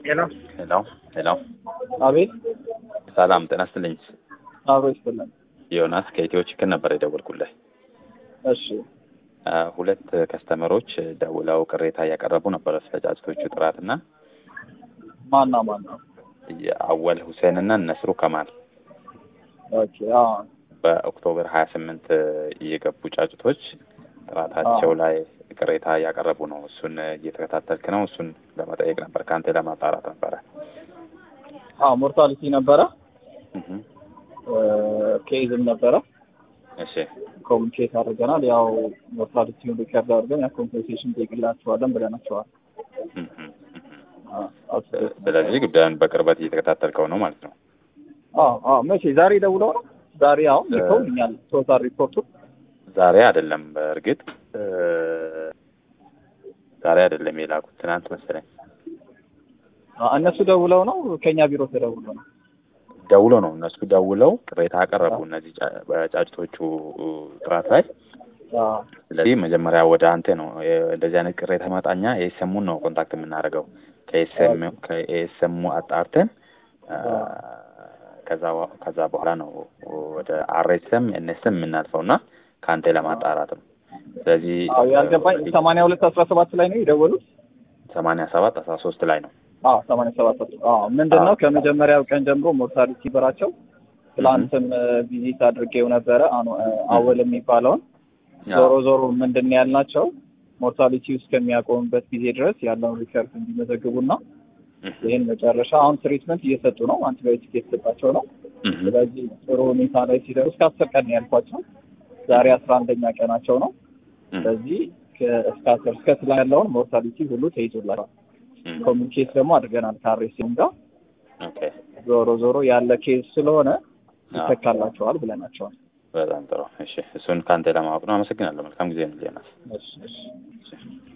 ሄሎ ሄሎ ሄሎ፣ አቤት ሰላም ጤና ይስጥልኝ። አብሮ ይስጥልን። ዮናስ ከኢትዮ ችክን ነበር የደወልኩልህ። እሺ አ፣ ሁለት ከስተመሮች ደውለው ቅሬታ እያቀረቡ ነበረ ስለ ጫጩቶቹ ጥራትና ማና ማና? የአወል ሁሴን እና ነስሩ ከማል ኦኬ አዎ በኦክቶበር ሀያ ስምንት የገቡ ጫጩቶች ጥራታቸው አዎ። ላይ ቅሬታ እያቀረቡ ነው። እሱን እየተከታተልክ ነው? እሱን ለመጠየቅ ነበር፣ ከአንተ ለማጣራት ነበረ። አዎ ሞርታሊቲ ነበረ እህ፣ ኬዝም ነበረ እሺ ኮሚኒኬት አድርገናል። ያው ሞርታሊቲውን ሪከርድ አድርገን ያ ኮምፔንሴሽን ጠይቅላቸዋለን ብለናቸዋል። እህ፣ እህ። አዎ አዎ ስለዚህ ጉዳዩን በቅርበት እየተከታተልከው ነው ማለት ነው። አዎ አዎ መቼ ዛሬ ደውለው ነው ዛሬ አሁን ልከውልኛል ቶታል ሪፖርቱን ዛሬ አይደለም፣ በእርግጥ እ፣ ዛሬ አይደለም የላኩት ትናንት መሰለኝ። አዎ፣ እነሱ ደውለው ነው ከኛ ቢሮ ተደውሎ ነው ደውሎ ነው እነሱ ደውለው ቅሬታ አቀረቡ እነዚህ ጫ- በጫጭቶቹ ጥራት ላይ። አዎ ስለዚህ መጀመሪያ ወደ አንተ ነው የ- እንደዚህ አይነት ቅሬታ መጣኛ የኤስኤሙን ነው ኮንታክት የምናደርገው ከኤስኤም ከኤስኤሙ አጣርተን አ፣ ከዛ በ- ከዛ በኋላ ነው ወደ አርኤስኤም ኤንኤስኤም የምናልፈው እና ከአንተ ለማጣራት ነው። ስለዚህ አዎ ያልገባኝ ሰማንያ ሁለት አስራ ሰባት ላይ ነው የደወሉት ሰማንያ ሰባት አስራ ሶስት ላይ ነው አዎ ሰማንያ ሰባት አዎ ምንድን ነው አዎ። ከመጀመሪያው ቀን ጀምሮ ሞርታሊቲ በራቸው ትላንትም ቪዚት አድርጌው ነበረ አኑ- አወል የሚባለውን ዞሮ ዞሮ ምንድን ነው ያልናቸው ሞርታሊቲ እስከሚያቆምበት ጊዜ ድረስ ያለውን ሪሰርች እንዲመዘግቡና ይህን መጨረሻ አሁን ትሪትመንት እየሰጡ ነው አንቲባዮቲክ የተሰጣቸው ነው እህ፣ ስለዚህ ጥሩ ሁኔታ ላይ ሲደርሱ እስከ አስር ቀን ነው ያልኳቸው ዛሬ አስራ አንደኛ ቀናቸው ነው እህ፣ ስለዚህ ከ- እስከ አስር እስከ ስላ ያለውን ሞርታሊቲ ሁሉ ተይዞላቸዋል እህ። ኮሚኒኬት ደግሞ አድርገናል ከአሬሲም ጋር ኦኬ ዞሮ ዞሮ ያለ ኬዝ ስለሆነ አዎ። ይተካላቸዋል ብለናቸዋል በጣም ጥሩ። እሺ እሱን ከአንተ ለማወቅ ነው። አመሰግናለሁ። መልካም ጊዜ ነው ዮናስ። እሺ እሺ እሺ።